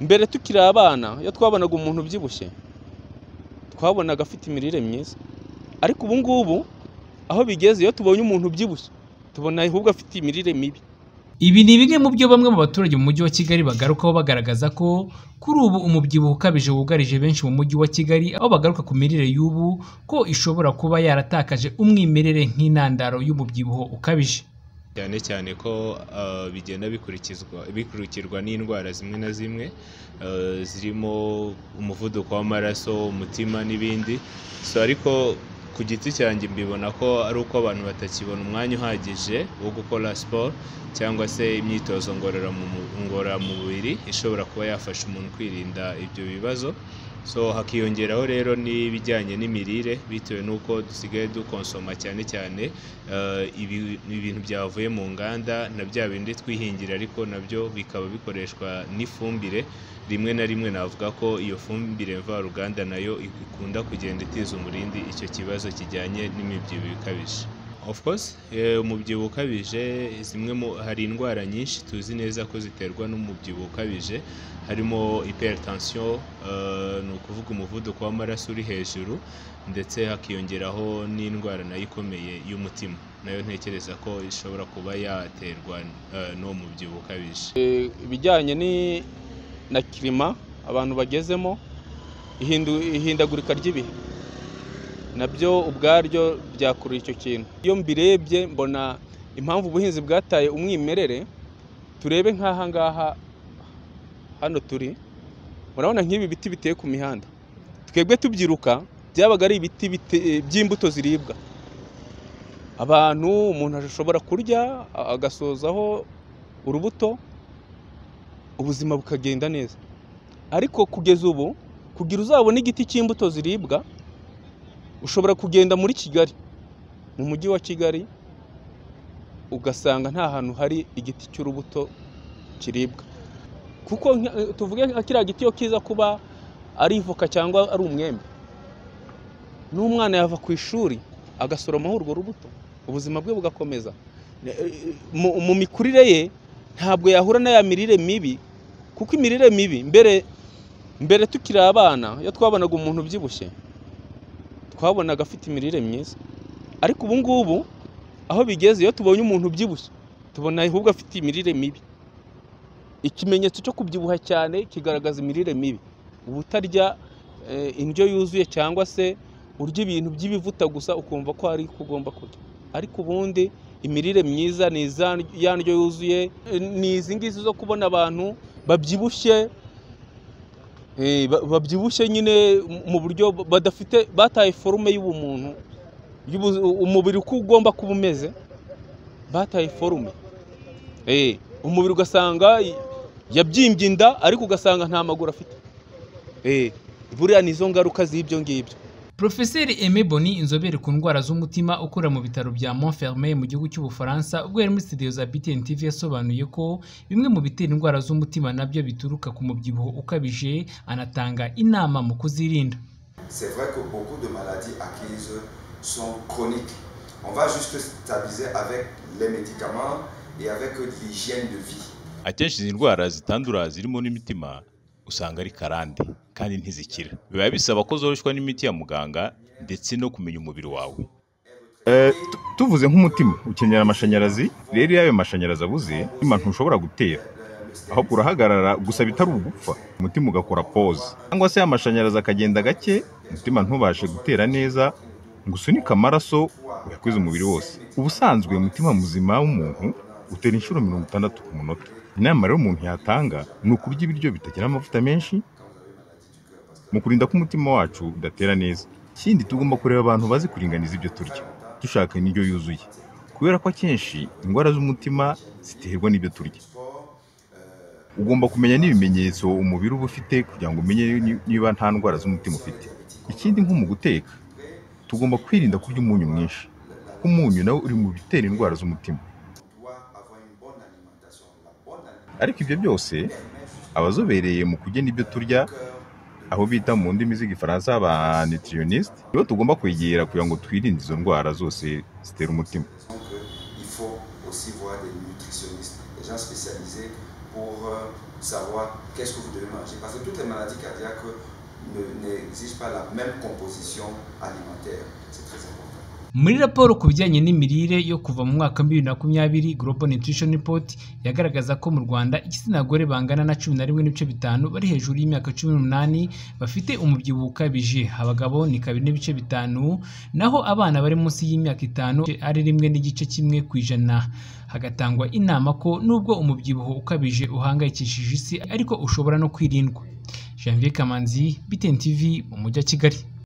mbere tukiri abana iyo twabonaga umuntu ubyibushye twabonaga afite imirire myiza ariko ubu ngubu aho bigeze iyo tubonye umuntu ubyibushye tubona ahubwo afite imirire mibi Ibi ni bimwe mu byo bamwe mu baturage mu mujyi wa Kigali bagarukaho bagaragaza ko kuri ubu umubyibuho ukabije wugarije benshi mu mujyi wa Kigali aho bagaruka ku mirire y'ubu ko ishobora kuba yaratakaje umwimerere nk'intandaro y'umubyibuho ukabije. cyane cyane ko uh, bigenda bikurikizwa bikurikirwa n'indwara zimwe na zimwe uh, zirimo umuvuduko w'amaraso umutima n'ibindi so ariko ku giti cyanjye mbibona ko ari uko abantu batakibona umwanya uhagije wo gukora siporo cyangwa se imyitozo ngororamu- ngororamubiri ishobora kuba yafasha umuntu kwirinda ibyo bibazo so hakiyongeraho rero n'ibijyanye n'imirire bitewe n'uko dusigaye dukonsoma cyane cyane eh, ibi- ibintu byavuye mu nganda na bya bindi twihingira ariko nabyo bikaba bikoreshwa n'ifumbire rimwe na rimwe navuga ko iyo fumbire mvaruganda nayo ikunda kugenda itiza umurindi icyo kibazo kijyanye n'imibyibuho ikabije of course eh, umubyibuho ukabije zimwe mu hari indwara nyinshi tuzi neza ko ziterwa n'umubyibuho ukabije harimo hypertension eh, ni ukuvuga umuvuduko w'amaraso uri hejuru ndetse hakiyongeraho n'indwara nayo ikomeye y'umutima nayo ntekereza ko ishobora kuba yaterwa eh, n'uwo mubyibuho ukabije ibijyanye ni- na kirima abantu bagezemo ihindu- ihindagurika ry'ibihe nabyo ubwaryo byakurura icyo kintu iyo mbirebye mbona impamvu ubuhinzi bwataye umwimerere turebe nk'aha ngaha hano turi murabona nk'ibi biti biteye ku mihanda twebwe tubyiruka byabaga ari ibiti bite- by'imbuto ziribwa abantu umuntu ashobora kurya a- agasozaho urubuto ubuzima bukagenda neza ariko kugeza ubu kugira uzabone igiti cy'imbuto ziribwa ushobora kugenda muri kigali mu mujyi wa kigali ugasanga nta hantu hari igiti cy'urubuto kiribwa kuko nka- tuvuge nka kiriya giti iyo kiza kuba ari ivoka cyangwa ari umwembe n'umwana yava ku ishuri agasoromaho urwo rubuto ubuzima bwe bugakomeza mu, mu mikurire ye ntabwo yahura na ya mirire mibi kuko imirire mibi mbere mbere tukiri abana iyo twabonaga umuntu ubyibushye twabonaga afite imirire myiza ariko ubu ngubu aho bigeze iyo tubonye umuntu ubyibushye tubona ahubwo afite imirire mibi ikimenyetso cyo kubyibuha cyane kigaragaza imirire mibi uba utarya eh, indyo yuzuye cyangwa se urya ibintu by'ibivuta gusa ukumva ko hari uko ugomba kurya ariko ubundi imirire myiza ni iza- ya ndyo yuzuye ni izi ngizi zo kubona abantu babyibushye eh, ba- babyibushye nyine mu buryo badafite bataye forume y'ubumuntu y'ubu- umubiri uko ugomba kuba umeze bataye forume Eh, umubiri ugasanga yabyimbye inda ariko ugasanga nta maguru afite Eh, buriya ni izo ngaruka z'ibyo ngibyo Profeseri Aimé Boni inzobere ku ndwara z'umutima ukorera mu bitaro bya Montfermeil mu gihugu cy'Ubufaransa ubwo yari muri studio za BTN TV yasobanuye ko bimwe mu bitera indwara z'umutima nabyo bituruka ku mubyibuho ukabije anatanga inama mu kuzirinda. C'est vrai que beaucoup de maladies acquises sont chroniques. On va juste stabiliser avec les médicaments et avec l'hygiène de vie. akenshi izi ndwara zitandura zirimo n'imitima usanga ari karande kandi ntizikira biba bisaba ko zoroshwa n'imiti ya muganga ndetse no kumenya umubiri wawe Eh, tu- tuvuze nk'umutima ukenera amashanyarazi rero iyo ayo mashanyarazi abuze umutima ntushobora gutera ahubwo urahagarara gusa bitari ugupfa umutima ugakora pause cyangwa se ya mashanyarazi akagenda gake umutima ntubashe gutera neza ngo usunike amaraso uyakweze umubiri wose ubusanzwe umutima muzima w'umuntu utera inshuro mirongo itandatu ku munota inama rero umuntu yatanga ni ukurya ibiryo bitagira amavuta menshi mu kurinda ko umutima wacu udatera neza ikindi tugomba kureba abantu bazi kuringaniza ibyo turya dushaka indyo yuzuye kubera ko akenshi indwara z'umutima ziterwa n'ibyo turya ugomba kumenya n'ibimenyetso umubiri uba ufite kugira ngo umenye ni- niba nta ndwara z'umutima ufite ikindi nko mu guteka tugomba kwirinda kurya umunyu mwinshi kuko umunyu nawo uri mu bitera indwara z'umutima ariko ibyo byose abazobereye mu kugena ibyo turya abo bita mu ndimi z'igifaransa aba nutritioniste nibo tugomba kwegera kugira ngo twirinde izo ndwara zose zitera umutima Il faut aussi voir des nutritionnistes, des gens spécialisés pour pour euh, savoir qu'est-ce que vous devez manger. Parce que toutes les maladies cardiaques ne- n'exigent pas la même composition alimentaire. C'est très important. muri raporo ku bijyanye n'imirire yo kuva mu mwaka wa bibiri na makumyabiri Global Nutrition Report yagaragaza ko mu Rwanda igitsina gore bangana na cumi na rimwe n'ibice bitanu bari hejuru y'imyaka cumi n'umunani bafite umubyibuho ukabije abagabo ni kabiri n'ibice bitanu naho abana bari munsi y'imyaka itanu ari rimwe n'igice kimwe ku ijana hagatangwa inama ko nubwo umubyibuho ukabije uhangayikishije isi ariko ushobora no kwirindwa Janvier Kamanzi BTN TV mu mujyi wa Kigali